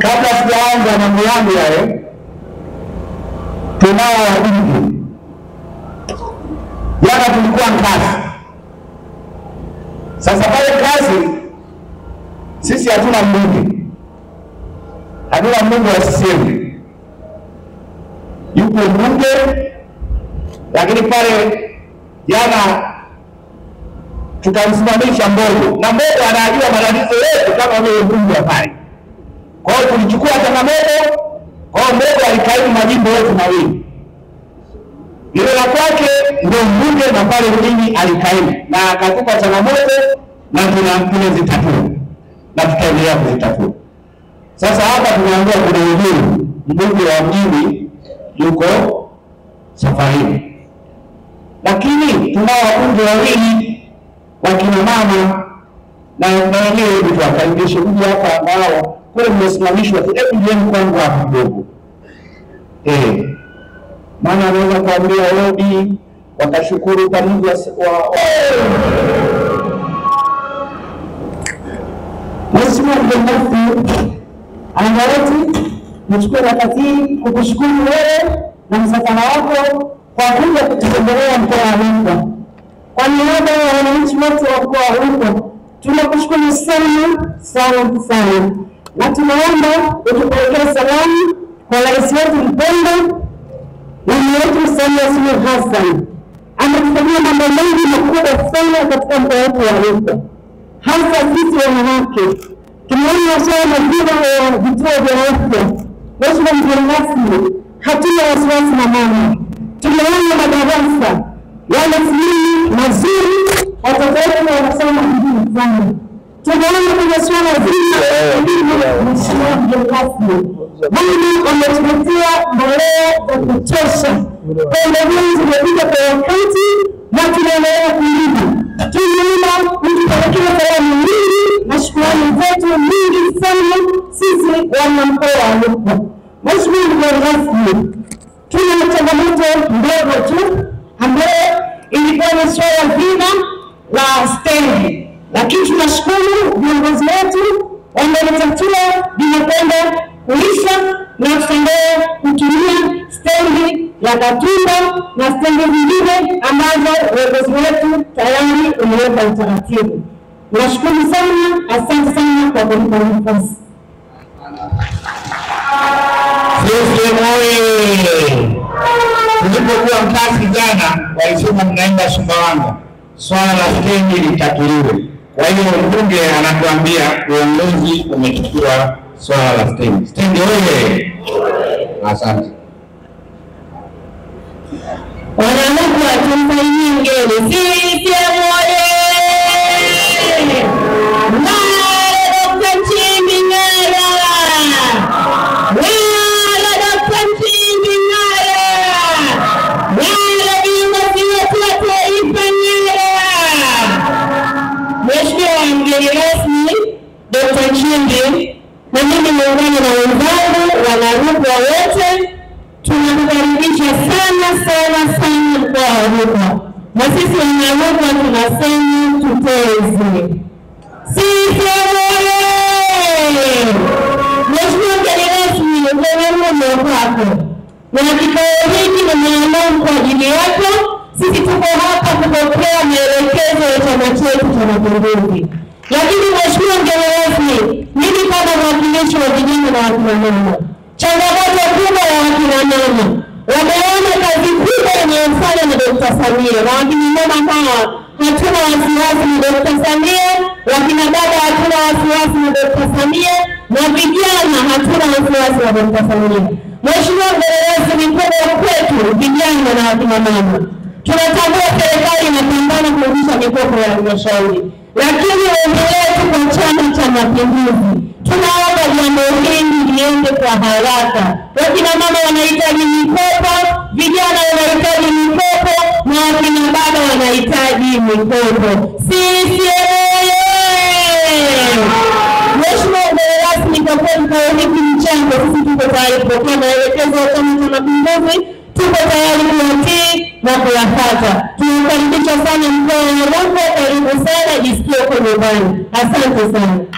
kabla sijaanza mambo yangu yale, tunao wabunge. Jana tulikuwa Nkasi. Sasa pale Nkasi sisi hatuna mbunge, hatuna mbunge wa CCM. Yupo mbunge, lakini pale jana tutamsimamisha Mbogo na Mbogo anajua matatizo yetu kama vile mbunge wa pale. Kwa hiyo tulichukua changamoto, kwa hiyo Mbogo alikaimu majimbo yote mawili, lile la kwake ndio mbunge na pale mjini alikaimu na akatupa changamoto na tuna- tumezitatua na tutaendelea kuzitatua. Sasa hapa tunaambiwa kuna uhuru, mbunge wa mjini yuko safarini, lakini tunao wabunge wawili wakina mama na na wenyewe hebu tuwakaribishe kuja hapa nao kule mmesimamishwa tu, hebu jeni kwangu hapa kidogo eh, maana anaweza kuambia odi wakashukuru pamoja wa, wa, Mheshimiwa mgeni rasmi, anga wetu, nichukue nafasi hii kukushukuru wewe na msafara wako kwa kuja kututembelea mkoa wa Rukwa. Kwa niaba ya wananchi wote wa mkoa wa Rukwa, tunakushukuru sana sana sana, na tunaomba utupelekee salamu kwa rais wetu mpendwa, mama yetu Samia Suluhu Hassan. Ametufanyia mambo mengi makubwa sana katika mkoa wetu wa Rukwa hasa sisi wanawake tumeona swala mazima ya vituo vya afya. Mheshimiwa mgeni rasmi, hatuna wasiwasi na mama, tumeona madarasa yale sehemu mazuri, watoto wetu wanasoma vizuri sana. Tumeona kwenye swala zima la elimu, Mheshimiwa mgeni rasmi, mama ametuletea mbolea za kutosha, pembejeo zimekuja kwa wakati na tunaendelea kulima. Tumeona mtupelekea salamu nyingi na shukrani zetu nyingi sana sisi wana mkoa wa Rukwa. Mheshimiwa mgeni rasmi, tuna changamoto ndogo tu ambayo ilikuwa ni swala zima la stendi, lakini tunashukuru viongozi wetu wamelitatua, linakwenda kuisha na tutaendelea kutumia stendi ya Katumba na stendi zingine ambazo uongozi wetu tayari umeweka utaratibu. Nashukuru sana, asante sana kwa kunipa nafasi. CCM oye! Tulipokuwa Nkasi jana, walisema mnaenda Sumbawanga, swala la stendi litatuliwe. Kwa hiyo mbunge anatuambia uongozi umechukua swala la stendi. Stendi oye! Asante. Wanarukwa tumsaidie mgeni. CCM oye! Ng'ara Dr. Nchimbi ng'ara! Ng'ara Dr. Nchimbi ng'ara! Ng'ara viongozi wetu wa taifa ng'ara! Mheshimiwa mgeni rasmi Dr. Nchimbi, na mimi niungane na wenzangu wanarukwa wote tunakukaribisha sana sana sana mkoa wa Rukwa, na sisi wanarukwa tunasema tuteze. CCM oye! Mheshimiwa mgeni rasmi, ugeni huu kwako na kikao hiki ni maalum kwa ajili yako. Sisi tuko hapa kupokea maelekezo ya chama chetu cha Mapinduzi. Lakini mheshimiwa mgeni rasmi, mimi kama mwakilishi wa vijana na wakina mama, changamoto kubwa ya wakina mama wameona kazi kubwa inayofanywa na Dokta Samia, na wakina mama hawa hatuna wasiwasi na Dokta Samia, wakina dada hatuna wasiwasi na Dokta Samia, na vijana hatuna wasiwasi na Dokta Samia. Mheshimiwa mgeni rasmi, kubwa kwetu vijana na wakina mama tunatambua serikali inapambana kurudisha mikopo ya halmashauri, lakini ombi letu kwa Chama cha Mapinduzi, tunaomba jambo hili liende kwa haraka. Wakina mama wanahitaji mikopo, vijana wanahitaji mikopo, na wakina baba wanahitaji mikopo. CCM oyee! Mheshimiwa mgeni rasmi, kwa kweli kikao hiki mchango, sisi tuko tayari kupokea maelekezo ya Chama cha Mapinduzi, tuko tayari kuyatii na kuyapata. Tunakaribisha sana mkoa wa Rukwa, karibu sana, jisikie uko nyumbani. Asante sana.